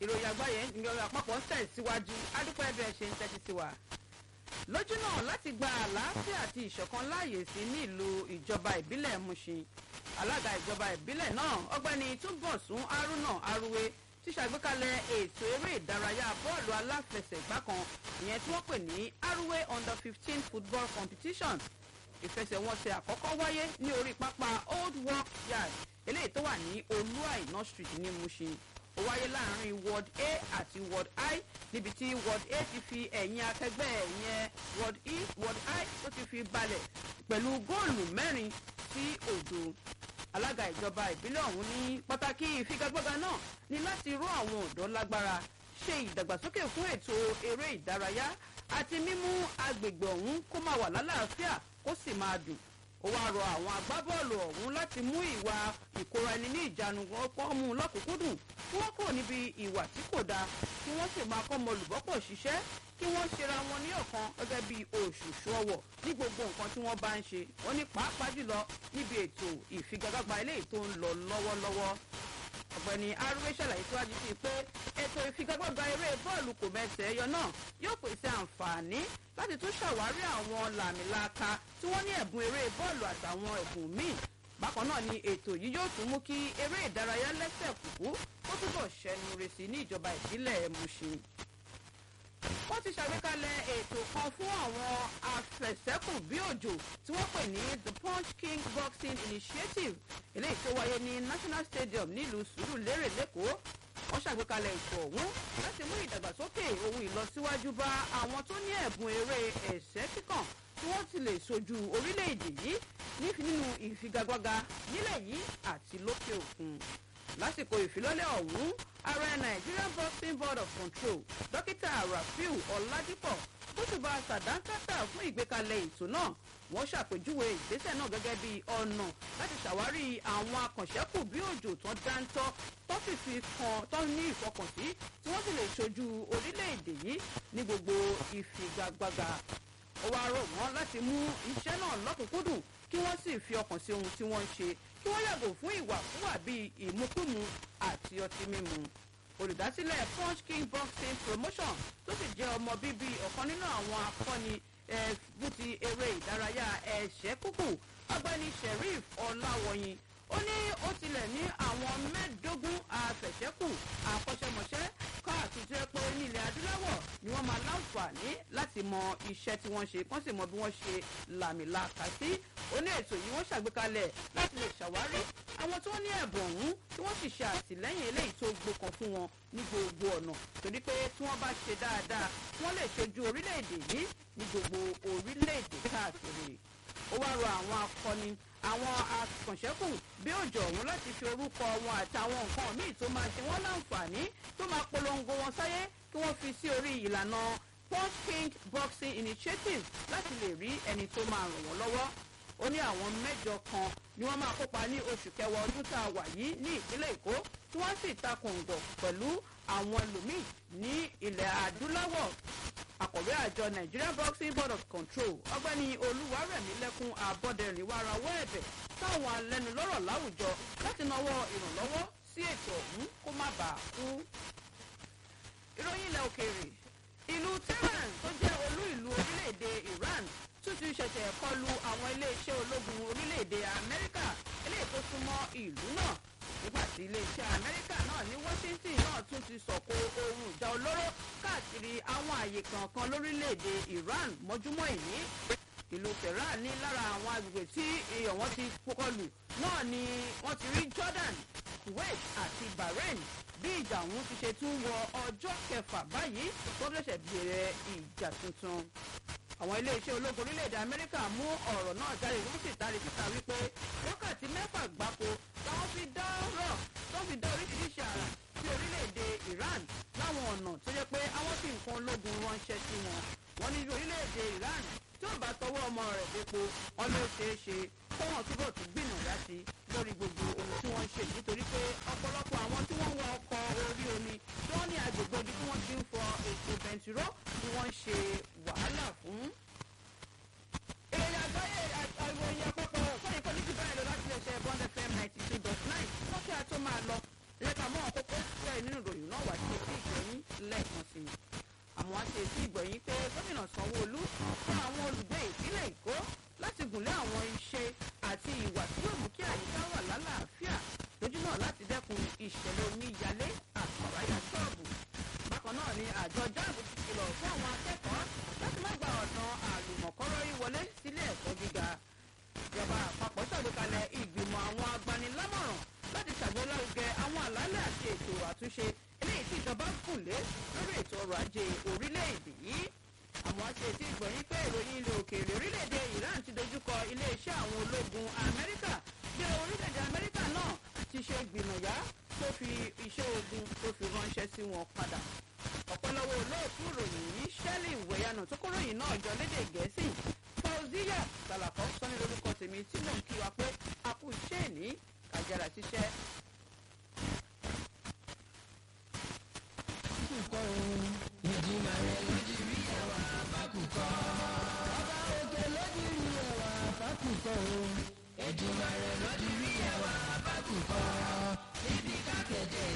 ìròyìn àgbáyé ìròyìn àpapọ̀ ń tẹ̀ síwájú adúpẹ́ bí ẹ ṣe ń tẹ́tí sí wa. lójú náà láti gba àlàáfíà àti ìṣọ̀kan láàyè sí ní ìlú ìjọba ìbílẹ̀ Mushin alága ìjọba ìbílẹ̀ náà ọgbẹ́ni túnbọ̀sún haruna aruwe ti ṣàgbékalẹ̀ ètò eré ìdárayá bọ́ọ̀lù aláfẹsẹ̀gbá kan ìyẹn tí wọ́n pè ní aruwe under fifteen football competition ìfẹsẹ̀wọnsẹ̀ àkọ́kọ́ wáyé ní orí pápá old work yard eléyìí tó wà ní olúàìná street ní Mushin ó wáyé láàrin ward a àti ward i níbi tí ward a ti fi ẹ̀yìn akẹgbẹ́ ẹ̀yẹn ward e ward i tó ti fi balẹ̀ pẹ̀lú góòlù mẹ́rin sí òdo alága ìjọba ìbílẹ̀ ọ̀hún ní pàtàkì ìfigagbága náà ní láti ró àwọn ọ̀dọ́ lágbára ṣe ìdàgbàsókè fún ètò eré ìdárayá àti mímú agbègbè ọ̀hún kó máa wà lálàáfíà kó sì máa dùn ó wáá rọ àwọn agbábọ́ọ̀lù ọ̀hún láti mú ìwà ìkóra ẹni ní ìjánu ọkọ̀ mú lọ́kùnkúndùn kí wọ́n kò níbi ìwà tí kò dáa kí wọ́n sì máa kọ́mọ olùbọ́pọ̀ ṣiṣẹ́ kí wọ́n ṣera wọn ní ọ̀kan gẹ́gẹ́ bí òṣùṣù ọwọ̀ ní gbogbo nǹkan tí wọ́n bá ń ṣe wọ́n ní pàápàá jùlọ níbi ètò ìfigagbágba eléyìí tó ń lọ lọ́wọ́lọ́wọ́ ọ̀gbẹ́ni arúgbó ṣàlàyé síwájú sí pé ètò ìfigagbágba eré bọ́ọ̀lù kò mẹ́sẹ̀ ẹyọ náà yóò pèsè àǹfààní láti tún ṣàwárí àwọn làmìlaka tí wọ́n ní ẹ̀bùn eré bọ́ọ̀lù àtàwọn ẹ̀bùn míì bákan náà ni ètò yìí yóò tún mú kí eré ìdárayá lẹ́sẹ̀ kúkú kó túbọ̀ ṣẹnu resì ní ìjọba ìbílẹ̀ Mushin wọ́n ti ṣàgbékalẹ̀ ètò kan fún àwọn afẹ̀sẹ́kù bí òjò tí wọ́n pè ní the punch king boxing initiative eléyìí tó wáyé ní national stadium nílùú sùúrùlérè lẹ́kọ̀ọ́ wọ́n ṣàgbékalẹ̀ ètò ọ̀hún láti mú ìdàgbàsókè ohun ìlọsíwájú bá àwọn tó ní ẹ̀bùn eré ẹ̀sẹ́ kíkàn tí wọ́n ti lè sojú orílẹ̀-èdè yìí nínú ìfigagbága nílẹ̀ yìí àti lókè òkun lásìkò ìfilọ́lẹ̀ ọ̀hún ààrẹ nigerian boxing board of control dókítà rafiu ọ̀làdìpọ̀ bóṣùbà sàdánkátà fún ìgbékalẹ̀ ètò náà wọ́n ṣàpèjúwe ìgbésẹ̀ náà gẹ́gẹ́ bí ọ̀nà láti ṣàwárí àwọn akànṣẹ́kù bí òjò tán dáńtọ́ tó sì fi kan tó ní ìfọkànsí tí wọ́n sì lè ṣojú orílẹ̀-èdè yìí ní gbogbo ìfigagbága ó wá rọ̀ wọ́n láti mú iṣẹ́ náà lọ́kùnkúndùn kí wọ́n sì fi ọkàn sí ohun tí wọ́n ń ṣe kí wọ́n yàgò fún ìwàkúwà bíi ìmukúmu àti ọtí mímu olùdásílẹ̀ punch king boxing promotion tó sì jẹ́ ọmọ bíbí ọ̀kan nínú àwọn akọni fún ti eré ìdárayá ẹ̀ṣẹ́ kúkú ọgbẹ́ni sheriff ọláwọ̀yìn ó ní ó tilẹ̀ ní àwọn mẹ́ẹ̀ẹ́dógún àfẹ̀ṣẹ́kù àkọ́ṣẹ́mọṣẹ́ káàkiri tó yẹ pé ní ilẹ̀ adúláwọ̀ ni wọ́n máa láǹfààní láti mọ iṣẹ́ tí wọ́n ṣe kán sì mọ bí wọ́n ṣe làmìlàkà sí ó ní ètò yìí wọ́n ṣàgbékalẹ̀ láti lè ṣàwárí àwọn tí wọ́n ní ẹ̀bùn ọ̀hún tí wọ́n sì ṣe àtìlẹ́yìn eléyìí tó gbókan fún wọn ní gbogbo ọ̀nà torí pé tí wọ́n bá ṣe dáadáa wọ́n lè ṣojú orílẹ̀-èdè yìí ní gbogbo orílẹ̀-èdè káàkiri ó wá rọ àwọn akọni àwọn akànṣẹ́kù bí òjò ọ̀hún láti fi orúkọ wọn àtàwọn nǹkan míì tó máa ṣe wọ́n láǹfààní tó máa polongo wọn sáyé kí wọ́n fi sí orí ìlànà punch king boxing initiative láti lè rí ẹni tó máa ràn wọ́n lọ́wọ́ ó ní àwọn mẹ́jọ kan ni wọ́n máa kópa ní oṣù kẹwàá ọdún tá a wà yìí ní ìpínlẹ̀ èkó tí wọ́n sì takùngbọ̀ pẹ̀lú àwọn ẹlòmíì ní ilẹ̀ adúláwọ̀ akọ̀wé àjọ nigerian boxing board of control ọgbẹ́ni olúwarẹ̀mílẹ́kùn abọ́dẹrìn wá rawọ́ ẹ̀bẹ̀ táwọn alẹ́nulọ́rọ̀ láwùjọ láti nawọ́ ìrànlọ́wọ́ sí ètò ọ̀hún kó má bàa kú. ìròyìn ilẹ̀ òkèèrè ìlú tehran tó jẹ́ olú ìlú orílẹ̀-èdè iran tún ti ṣẹ̀ṣẹ̀ kọlu àwọn iléeṣẹ́ ológun orílẹ̀-èdè amẹ́ríkà eléyìí tó súnmọ́ ìlú náà nígbà tí iléeṣẹ́ amẹ́ríkà náà ní washington náà tún ti sọ̀kò ohun ìjà olóró káàkiri àwọn àyè kankan lórílẹ̀‐èdè iran mọ́júmọ́ ìní ìlú tehran ní lára àwọn agbègbè tí èèyàn wọn ti kọlù náà ni wọ́n ti rí jordan kuwait àti bahrain bí ìjà ọ̀hún ti ṣe tún wọ ọjọ́ kẹfà báyìí tó ṣẹ̀ṣẹ̀ bẹ̀rẹ̀ ìjà tuntun àwọn iléeṣẹ́ ológun orílẹ̀-èdè amẹ́ríkà mú ọ̀rọ̀ náà jáde wọ́n sì tari síta wípé wákàtí mẹ́fà gbáko táwọn fi dá rọ̀ tó fi dá oríṣiríṣi àrà sí orílẹ̀-èdè iran láwọn ọ̀nà tó jẹ́ pé àwọn fi nǹkan ológun ránṣẹ́ sí wọn wọ́n ní orílẹ̀-èdè iran tí ó bá tọwọ́ ọmọ rẹ̀ dépo wọn ló ṣeé ṣe kó wọn túbọ̀ tún gbìyànjú sí lórí gbogbo ohun tí wọ́n ń ṣe nítorí pé ọ̀pọ̀lọpọ̀ àwọn tí wọ́n ń wọ ọkọ̀ orí omi tí wọ́n ní agbègbè ibi tí wọ́n ti ń fọ ètò bẹntiró ni wọ́n ń ṣe wàhálà fún. ìròyìn àgbáyé ìròyìn àpapọ̀ fún ìkọ́ni ti báyìí lọ láti lè ṣe bond fm ninety two dot nine wọ́n kí a tó máa lọ lẹ́ka mọ́ ọ̀kọ́kọ́ fẹ́ nínú ìròyìn náà wá sí etí lẹ́ẹ̀kan sí i àwọn àti ètí ìgbọ̀nyìn pé gómìnà sanwó-olú fún àwọn olùgbé ìpínlẹ̀ èkó láti gùnlé àwọn iṣẹ́ àti ìwà tí yóò mú kí àyíká wà lálàáfíà lójú náà láti dẹ́kun ìṣẹ̀lẹ̀ omíyalé àtàráyà ṣọ́ọ̀bù bákan náà ni àjọ jáàbù ti kìlọ̀ fún àwọn akẹ́kọ̀ọ́ láti má gba ọ̀nà àlùmọ̀kọ́rọ́ yí wọlé sílé ẹ̀kọ́ gíga ìjọba àpapọ̀ ṣàgbékalẹ̀ ìgbìmọ̀ àwọn agbanilámọ̀ràn láti ṣàgbélárugẹ àwọn àlàálẹ̀ àti ètò àtúnṣe eléyìí tí ìjọba gùn lé lórí ètò ọrọ̀ ajé orílẹ̀-èdè yìí àwọn aṣètì ìgbọ̀nyìn pé ìròyìn ilé òkèèrè orílẹ̀-èdè iran ti dojúkọ iléeṣẹ́ àwọn ológun amẹ́ríkà bí orílẹ̀-èdè amẹ́ríkà náà ti ṣe gbìmọ̀yá tó fi iṣẹ́ ogun tó fi ránṣẹ́ sí wọn padà ọ̀pọ̀lọpọ̀ olóòtú ìròyìn yìí ṣẹ́lì ìwẹ̀yànà tó kóròyìn náà jọ lédè gẹ̀ẹ́sì fauziya salakọ sọ́ni lórúkọ tèmi tí mò ń kí wa pé a kú iṣẹ́ ìní kàjára ṣiṣẹ́ kúkọ òun ìjìnlẹ̀ rẹ̀ lójú rí ẹwà fákùkọ. ọba òkè lójú rí ẹwà fákùkọ òun ìjìnlẹ̀ rẹ̀ lójú rí ẹwà fákùkọ. níbi kákẹ́jẹ́